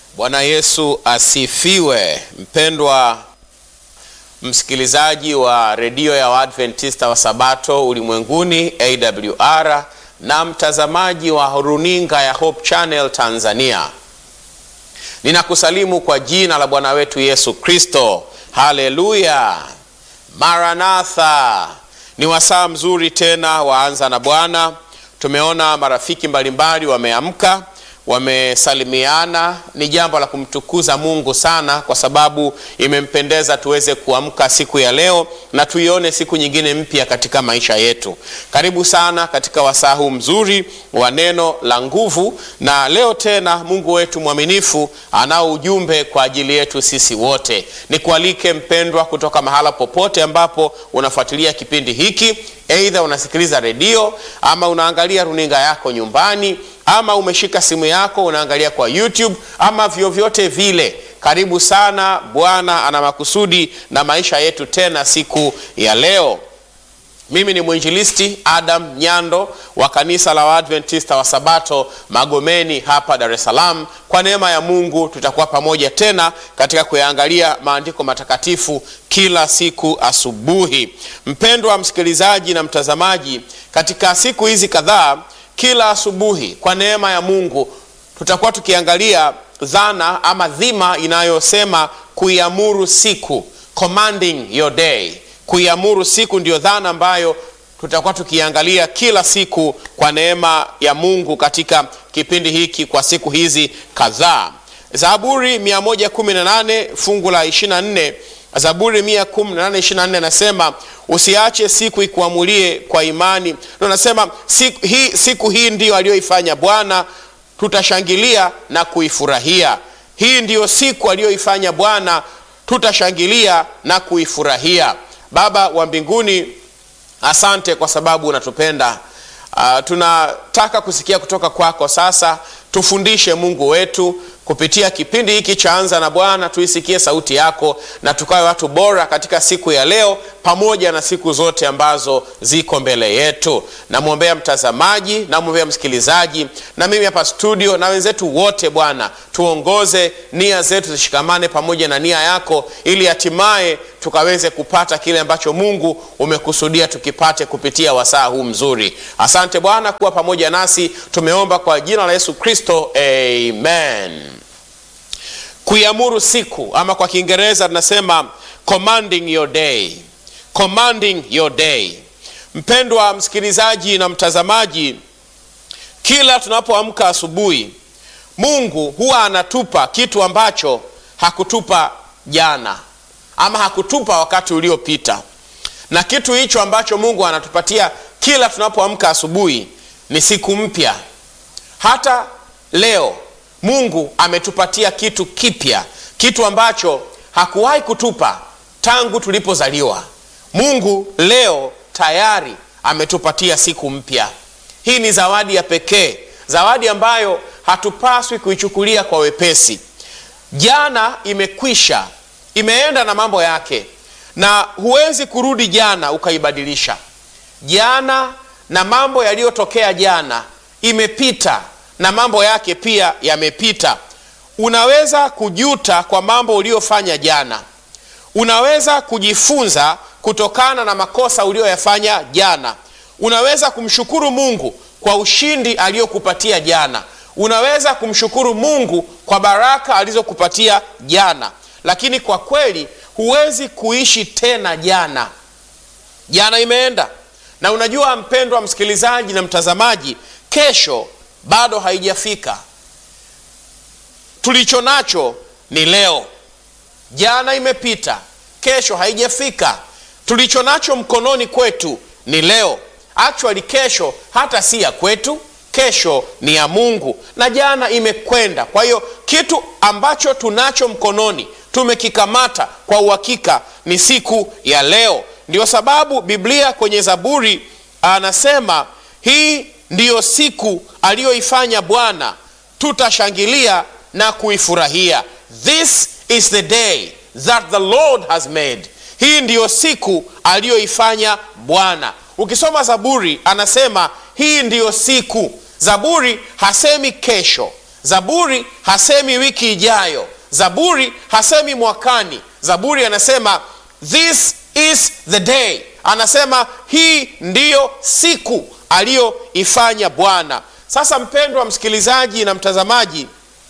Bwana Yesu asifiwe. Mpendwa msikilizaji wa redio ya Waadventista wa Sabato ulimwenguni AWR na mtazamaji wa runinga ya Hope Channel Tanzania, ninakusalimu kwa jina la Bwana wetu Yesu Kristo. Haleluya, Maranatha. Ni wasaa mzuri tena waanza na Bwana. Tumeona marafiki mbalimbali wameamka wamesalimiana. Ni jambo la kumtukuza Mungu sana, kwa sababu imempendeza tuweze kuamka siku ya leo na tuione siku nyingine mpya katika maisha yetu. Karibu sana katika wasaa huu mzuri wa neno la nguvu, na leo tena Mungu wetu mwaminifu anao ujumbe kwa ajili yetu sisi wote. Nikualike mpendwa, kutoka mahala popote ambapo unafuatilia kipindi hiki, aidha unasikiliza redio ama unaangalia runinga yako nyumbani ama umeshika simu yako unaangalia kwa YouTube ama vyovyote vile, karibu sana. Bwana ana makusudi na maisha yetu tena siku ya leo. Mimi ni mwinjilisti Adam Nyando wa kanisa la Waadventista wa Sabato Magomeni hapa Dar es Salaam. Kwa neema ya Mungu tutakuwa pamoja tena katika kuyaangalia maandiko matakatifu kila siku asubuhi. Mpendwa msikilizaji na mtazamaji, katika siku hizi kadhaa kila asubuhi kwa neema ya Mungu tutakuwa tukiangalia dhana ama dhima inayosema kuiamuru siku, commanding your day. Kuiamuru siku ndiyo dhana ambayo tutakuwa tukiangalia kila siku kwa neema ya Mungu katika kipindi hiki kwa siku hizi kadhaa. Zaburi 118 fungu la 24 Zaburi 118:24 anasema usiache siku ikuamulie kwa imani. Anasema siku hii, siku hii ndiyo aliyoifanya Bwana, tutashangilia na kuifurahia. Hii ndiyo siku aliyoifanya Bwana, tutashangilia na kuifurahia. Baba wa mbinguni, asante kwa sababu unatupenda. Uh, tunataka kusikia kutoka kwako sasa. Tufundishe Mungu wetu kupitia kipindi hiki cha Anza na Bwana, tuisikie sauti yako na tukawe watu bora katika siku ya leo pamoja na siku zote ambazo ziko mbele yetu. Namwombea mtazamaji, namwombea msikilizaji, na mimi hapa studio na wenzetu wote. Bwana, tuongoze, nia zetu zishikamane pamoja na nia yako, ili hatimaye tukaweze kupata kile ambacho Mungu umekusudia tukipate kupitia wasaa huu mzuri. Asante Bwana kuwa pamoja nasi, tumeomba kwa jina la Yesu Kristo, amen. Kuiamuru siku ama kwa Kiingereza tunasema commanding your day, commanding your day. Mpendwa msikilizaji na mtazamaji, kila tunapoamka asubuhi, Mungu huwa anatupa kitu ambacho hakutupa jana ama hakutupa wakati uliopita, na kitu hicho ambacho Mungu anatupatia kila tunapoamka asubuhi ni siku mpya. Hata leo Mungu ametupatia kitu kipya, kitu ambacho hakuwahi kutupa tangu tulipozaliwa. Mungu leo tayari ametupatia siku mpya. Hii ni zawadi ya pekee, zawadi ambayo hatupaswi kuichukulia kwa wepesi. Jana imekwisha, imeenda na mambo yake, na huwezi kurudi jana ukaibadilisha. Jana na mambo yaliyotokea jana imepita na mambo yake pia yamepita. Unaweza kujuta kwa mambo uliyofanya jana, unaweza kujifunza kutokana na makosa uliyoyafanya jana, unaweza kumshukuru Mungu kwa ushindi aliyokupatia jana, unaweza kumshukuru Mungu kwa baraka alizokupatia jana, lakini kwa kweli huwezi kuishi tena jana. Jana imeenda, na unajua mpendwa msikilizaji na mtazamaji, kesho bado haijafika. Tulicho nacho ni leo. Jana imepita, kesho haijafika. Tulicho nacho mkononi kwetu ni leo. Actually, kesho hata si ya kwetu, kesho ni ya Mungu, na jana imekwenda. Kwa hiyo kitu ambacho tunacho mkononi tumekikamata kwa uhakika ni siku ya leo. Ndio sababu Biblia kwenye Zaburi anasema hii ndiyo siku aliyoifanya Bwana, tutashangilia na kuifurahia. This is the day that the Lord has made. Hii ndiyo siku aliyoifanya Bwana. Ukisoma Zaburi anasema hii ndiyo siku. Zaburi hasemi kesho, Zaburi hasemi wiki ijayo, Zaburi hasemi mwakani. Zaburi anasema this is the day, anasema hii ndiyo siku aliyoifanya Bwana. Sasa mpendwa msikilizaji na mtazamaji,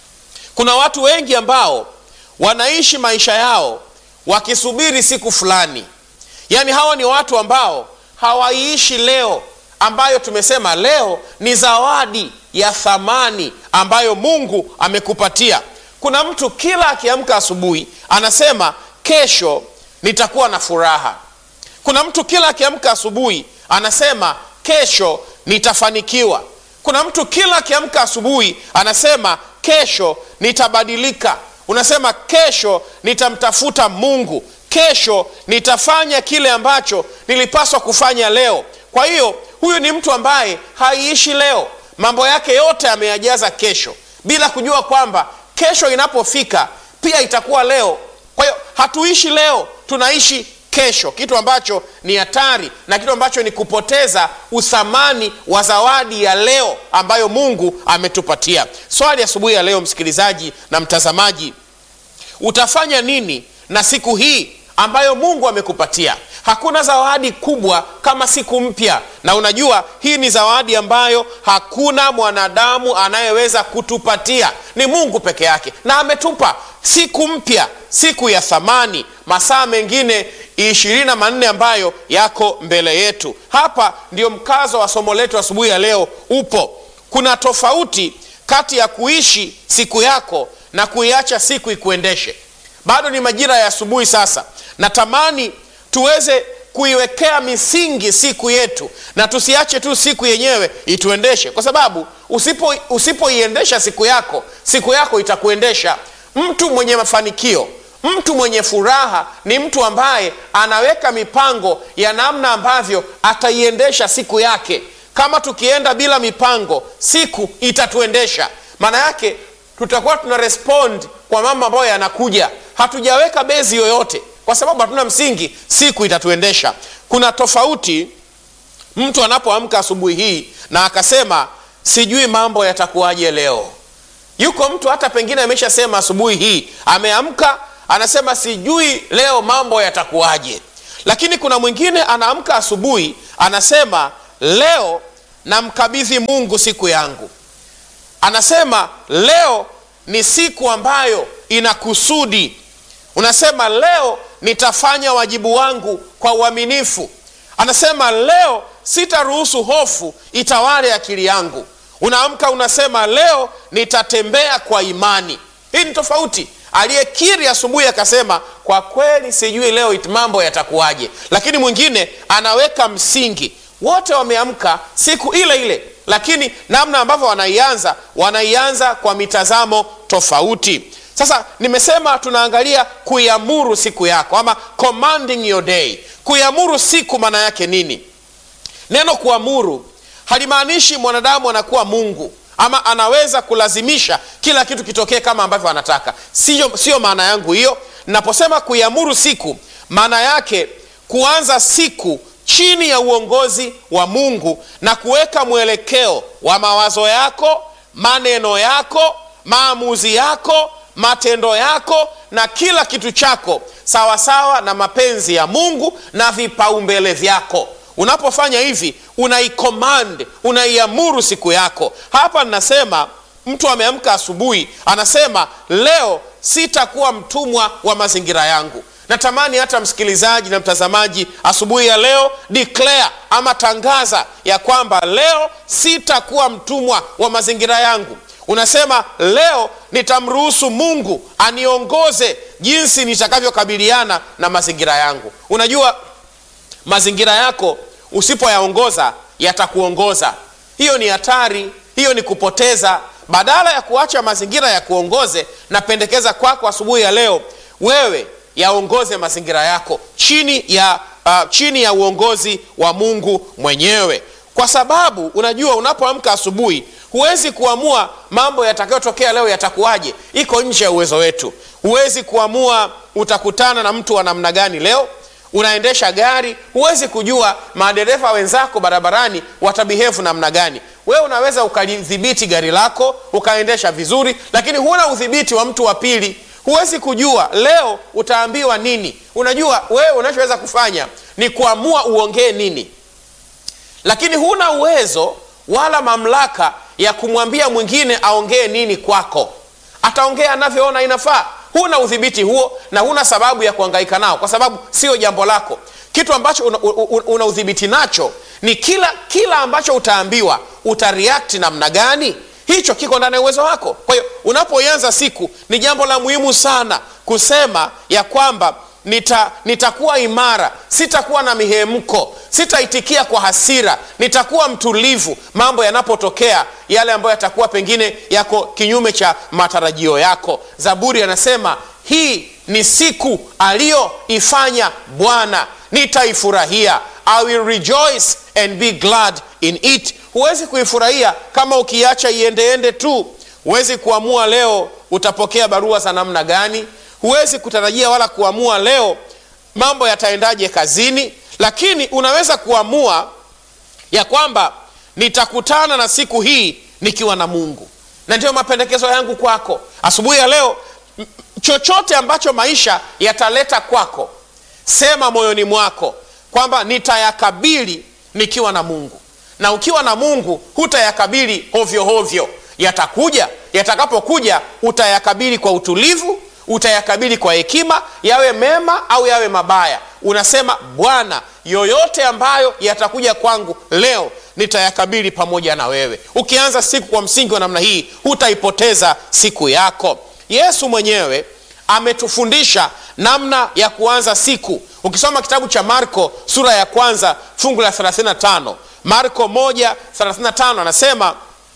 kuna watu wengi ambao wanaishi maisha yao wakisubiri siku fulani. Yaani hawa ni watu ambao hawaiishi leo, ambayo tumesema leo ni zawadi ya thamani ambayo Mungu amekupatia. Kuna mtu kila akiamka asubuhi anasema kesho nitakuwa na furaha. Kuna mtu kila akiamka asubuhi anasema kesho nitafanikiwa. Kuna mtu kila akiamka asubuhi anasema kesho nitabadilika. Unasema kesho nitamtafuta Mungu, kesho nitafanya kile ambacho nilipaswa kufanya leo. Kwa hiyo huyu ni mtu ambaye haiishi leo, mambo yake yote ameyajaza kesho, bila kujua kwamba kesho inapofika pia itakuwa leo. Kwa hiyo hatuishi leo, tunaishi kesho, kitu ambacho ni hatari na kitu ambacho ni kupoteza uthamani wa zawadi ya leo ambayo Mungu ametupatia. Swali asubuhi ya leo, msikilizaji na mtazamaji, utafanya nini na siku hii ambayo Mungu amekupatia? Hakuna zawadi kubwa kama siku mpya, na unajua hii ni zawadi ambayo hakuna mwanadamu anayeweza kutupatia, ni Mungu peke yake, na ametupa siku mpya, siku ya thamani, masaa mengine ishirini na manne ambayo yako mbele yetu. Hapa ndio mkazo wa somo letu asubuhi ya leo upo. Kuna tofauti kati ya kuishi siku yako na kuiacha siku ikuendeshe. Bado ni majira ya asubuhi sasa, natamani tuweze kuiwekea misingi siku yetu na tusiache tu siku yenyewe ituendeshe, kwa sababu usipo usipoiendesha siku yako, siku yako itakuendesha. Mtu mwenye mafanikio, mtu mwenye furaha ni mtu ambaye anaweka mipango ya namna ambavyo ataiendesha siku yake. Kama tukienda bila mipango, siku itatuendesha. Maana yake tutakuwa tuna respond kwa mambo ambayo yanakuja, hatujaweka bezi yoyote kwa sababu hatuna msingi, siku itatuendesha. Kuna tofauti mtu anapoamka asubuhi hii na akasema sijui mambo yatakuwaje leo. Yuko mtu hata pengine ameshasema asubuhi hii, ameamka anasema sijui leo mambo yatakuwaje, lakini kuna mwingine anaamka asubuhi anasema leo namkabidhi Mungu siku yangu. Anasema leo ni siku ambayo ina kusudi. Unasema leo nitafanya wajibu wangu kwa uaminifu. Anasema leo sitaruhusu hofu itawale akili yangu. Unaamka unasema leo nitatembea kwa imani. Hii ni tofauti. Aliyekiri asubuhi akasema kwa kweli sijui leo it- mambo yatakuwaje, lakini mwingine anaweka msingi. Wote wameamka siku ile ile, lakini namna ambavyo wanaianza wanaianza kwa mitazamo tofauti. Sasa nimesema tunaangalia kuiamuru siku yako ama commanding your day. Kuiamuru siku maana yake nini? Neno kuamuru halimaanishi mwanadamu anakuwa Mungu ama anaweza kulazimisha kila kitu kitokee kama ambavyo anataka. Sio, sio maana yangu hiyo. Naposema kuiamuru siku, maana yake kuanza siku chini ya uongozi wa Mungu na kuweka mwelekeo wa mawazo yako, maneno yako, maamuzi yako, matendo yako na kila kitu chako sawasawa na mapenzi ya Mungu na vipaumbele vyako. Unapofanya hivi, unaicommand, unaiamuru siku yako. Hapa ninasema mtu ameamka asubuhi, anasema leo sitakuwa mtumwa wa mazingira yangu. Natamani hata msikilizaji na mtazamaji asubuhi ya leo declare ama tangaza ya kwamba leo sitakuwa mtumwa wa mazingira yangu. Unasema leo nitamruhusu Mungu aniongoze jinsi nitakavyokabiliana na mazingira yangu. Unajua mazingira yako usipoyaongoza yatakuongoza. Hiyo ni hatari, hiyo ni kupoteza. Badala ya kuacha mazingira ya kuongoze, napendekeza kwako asubuhi ya leo wewe yaongoze mazingira yako chini ya, uh, chini ya uongozi wa Mungu mwenyewe, kwa sababu unajua unapoamka asubuhi huwezi kuamua mambo yatakayotokea leo yatakuwaje, iko nje ya uwezo wetu. Huwezi kuamua utakutana na mtu wa namna gani leo, unaendesha gari huwezi kujua madereva wenzako barabarani watabihevu namna gani wewe unaweza ukalidhibiti gari lako ukaendesha vizuri lakini huna udhibiti wa mtu wa pili huwezi kujua leo utaambiwa nini unajua wewe unachoweza kufanya ni kuamua uongee nini lakini huna uwezo wala mamlaka ya kumwambia mwingine aongee nini kwako ataongea anavyoona inafaa huna udhibiti huo na huna sababu ya kuangaika nao kwa sababu sio jambo lako kitu ambacho una, una, una udhibiti nacho ni kila kila ambacho utaambiwa utareact namna gani hicho kiko ndani ya uwezo wako kwa hiyo unapoianza siku ni jambo la muhimu sana kusema ya kwamba nita nitakuwa imara sitakuwa na mihemko sitaitikia kwa hasira nitakuwa mtulivu mambo yanapotokea yale ambayo yatakuwa pengine yako kinyume cha matarajio yako zaburi anasema hii ni siku aliyoifanya bwana nitaifurahia i will rejoice and be glad in it huwezi kuifurahia kama ukiacha iendeende tu huwezi kuamua leo utapokea barua za namna gani huwezi kutarajia wala kuamua leo mambo yataendaje kazini lakini unaweza kuamua ya kwamba nitakutana na siku hii nikiwa na mungu na ndiyo mapendekezo yangu kwako asubuhi ya leo m- chochote ambacho maisha yataleta kwako sema moyoni mwako kwamba nitayakabili nikiwa na mungu na ukiwa na mungu hutayakabili hovyo hovyo yatakuja yatakapokuja utayakabili kwa utulivu utayakabili kwa hekima yawe mema au yawe mabaya unasema bwana yoyote ambayo yatakuja kwangu leo nitayakabili pamoja na wewe ukianza siku kwa msingi wa namna hii hutaipoteza siku yako yesu mwenyewe ametufundisha namna ya kuanza siku ukisoma kitabu cha marko sura ya kwanza fungu la 35 marko 135 anasema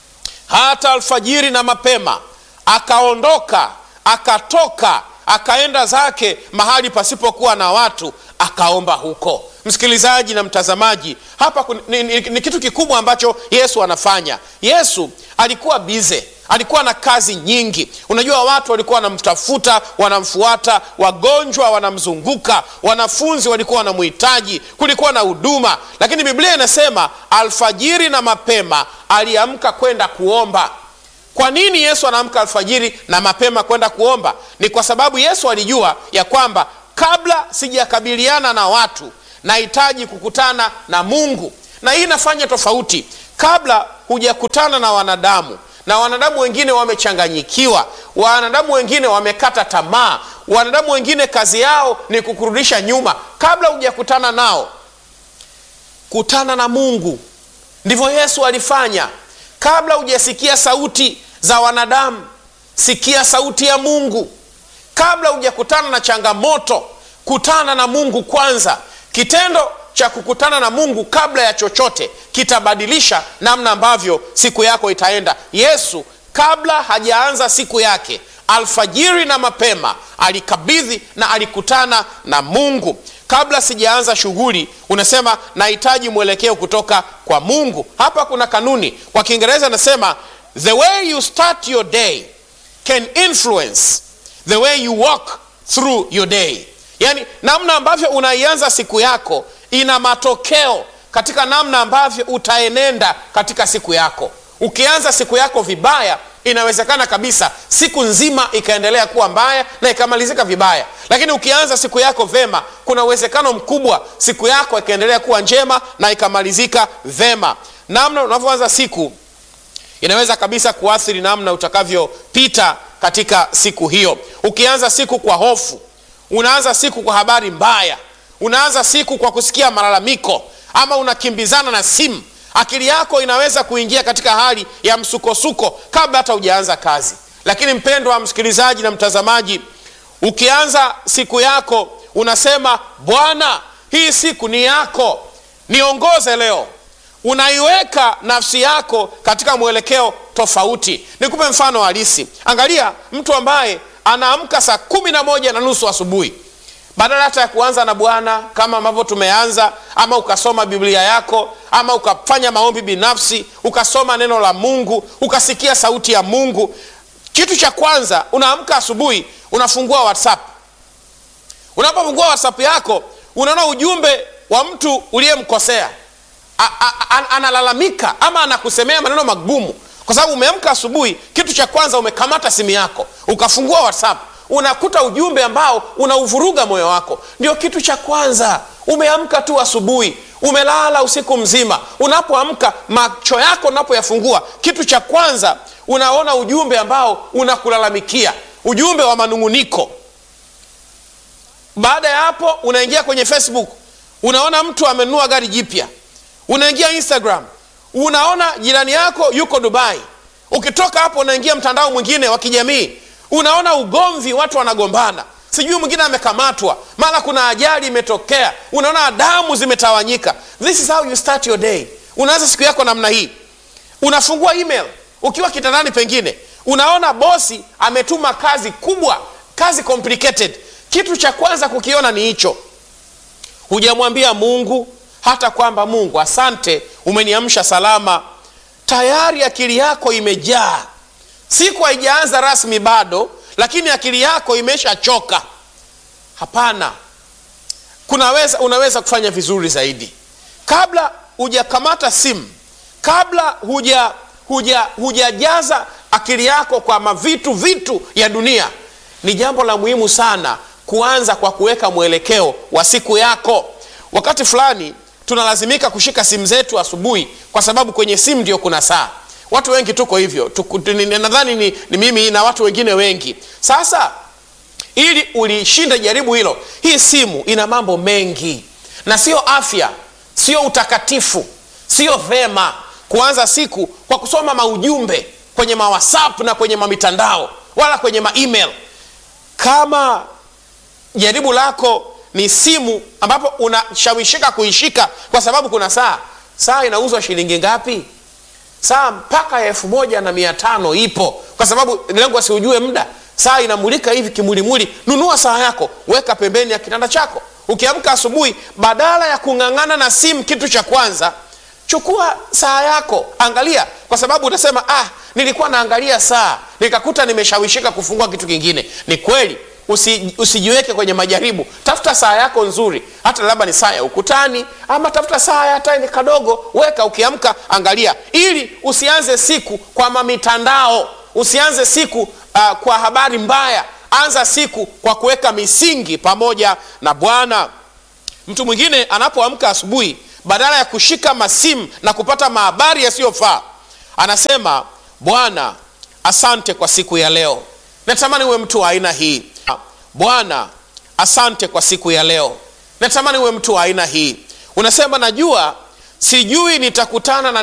hata alfajiri na mapema akaondoka akatoka akaenda zake mahali pasipokuwa na watu akaomba huko msikilizaji na mtazamaji hapa kun- ni, ni, ni kitu kikubwa ambacho yesu anafanya yesu alikuwa bize alikuwa na kazi nyingi unajua watu walikuwa wanamtafuta wanamfuata wagonjwa wanamzunguka wanafunzi walikuwa wanamhitaji kulikuwa na huduma lakini biblia inasema alfajiri na mapema aliamka kwenda kuomba kwa nini yesu anaamka alfajiri na mapema kwenda kuomba ni kwa sababu yesu alijua ya kwamba kabla sijakabiliana na watu nahitaji kukutana na mungu na hii inafanya tofauti kabla hujakutana na wanadamu na wanadamu wengine wamechanganyikiwa wanadamu wengine wamekata tamaa wanadamu wengine kazi yao ni kukurudisha nyuma kabla hujakutana nao kutana na mungu ndivyo yesu alifanya kabla hujasikia sauti za wanadamu sikia sauti ya mungu kabla hujakutana na changamoto kutana na mungu kwanza kitendo cha kukutana na mungu kabla ya chochote kitabadilisha namna ambavyo siku yako itaenda yesu kabla hajaanza siku yake alfajiri na mapema alikabidhi na alikutana na mungu kabla sijaanza shughuli unasema nahitaji mwelekeo kutoka kwa mungu hapa kuna kanuni kwa kiingereza anasema the way you start your day can influence the way you walk through your day yaani namna ambavyo unaianza siku yako ina matokeo katika namna ambavyo utaenenda katika siku yako ukianza siku yako vibaya inawezekana kabisa siku nzima ikaendelea kuwa mbaya na ikamalizika vibaya lakini ukianza siku yako vema kuna uwezekano mkubwa siku yako ikaendelea kuwa njema na ikamalizika vema namna unavyoanza siku inaweza kabisa kuathiri namna utakavyopita katika siku hiyo ukianza siku kwa hofu unaanza siku kwa habari mbaya unaanza siku kwa kusikia malalamiko ama unakimbizana na simu akili yako inaweza kuingia katika hali ya msukosuko kabla hata hujaanza kazi lakini mpendwa wa msikilizaji na mtazamaji ukianza siku yako unasema bwana hii siku ni yako niongoze leo unaiweka nafsi yako katika mwelekeo tofauti nikupe mfano halisi angalia mtu ambaye anaamka saa kumi na moja na nusu asubuhi badala hata ya kuanza na bwana kama ambavyo tumeanza ama ukasoma biblia yako ama ukafanya maombi binafsi ukasoma neno la mungu ukasikia sauti ya mungu kitu cha kwanza unaamka asubuhi unafungua whatsapp unapofungua whatsapp yako unaona ujumbe wa mtu uliyemkosea A- a- a- analalamika ama anakusemea maneno magumu kwa sababu umeamka asubuhi kitu cha kwanza umekamata simu yako ukafungua whatsapp unakuta ujumbe ambao unauvuruga moyo wako ndio kitu cha kwanza umeamka tu asubuhi umelala usiku mzima unapoamka macho yako unapoyafungua kitu cha kwanza unaona ujumbe ambao unakulalamikia ujumbe wa manung'uniko baada ya hapo unaingia kwenye facebook unaona mtu amenunua gari jipya unaingia instagram unaona jirani yako yuko dubai ukitoka hapo unaingia mtandao mwingine wa kijamii unaona ugomvi watu wanagombana sijui mwingine amekamatwa mara kuna ajali imetokea unaona damu zimetawanyika this is how you start your day unaanza siku yako namna hii unafungua email ukiwa kitandani pengine unaona bosi ametuma kazi kubwa kazi complicated kitu cha kwanza kukiona ni hicho hujamwambia mungu hata kwamba mungu asante umeniamsha salama tayari akili yako imejaa siku haijaanza rasmi bado lakini akili yako imeshachoka hapana kunaweza unaweza kufanya vizuri zaidi kabla hujakamata simu kabla huja huja hujajaza akili yako kwa mavitu vitu ya dunia ni jambo la muhimu sana kuanza kwa kuweka mwelekeo wa siku yako wakati fulani tunalazimika kushika simu zetu asubuhi kwa sababu kwenye simu ndio kuna saa watu wengi tuko hivyo Tuku- tu- ni- nadhani ni, ni mimi na watu wengine wengi sasa ili ulishinde jaribu hilo hii simu ina mambo mengi na sio afya sio utakatifu sio vema kuanza siku kwa kusoma maujumbe kwenye mawasap na kwenye mamitandao wala kwenye maemail kama jaribu lako ni simu ambapo unashawishika kuishika kwa sababu kuna saa saa inauzwa shilingi ngapi saa mpaka elfu moja na mia tano ipo kwa sababu lengo asiujue muda saa inamulika hivi kimulimuli nunua saa yako weka pembeni ya kitanda chako ukiamka asubuhi badala ya kung'ang'ana na simu kitu cha kwanza chukua saa yako angalia kwa sababu utasema ah nilikuwa naangalia saa nikakuta nimeshawishika kufungua kitu kingine ni kweli usi, usijiweke kwenye majaribu tafuta saa yako nzuri hata labda ni saa ya ukutani ama tafuta saa ya tani kadogo weka ukiamka angalia ili usianze siku kwa mamitandao usianze siku uh, kwa habari mbaya anza siku kwa kuweka misingi pamoja na bwana mtu mwingine anapoamka asubuhi badala ya kushika masimu na kupata mahabari yasiyofaa anasema bwana asante kwa siku ya leo natamani uwe mtu wa aina hii bwana asante kwa siku ya leo natamani uwe mtu wa aina hii unasema najua sijui nitakutana na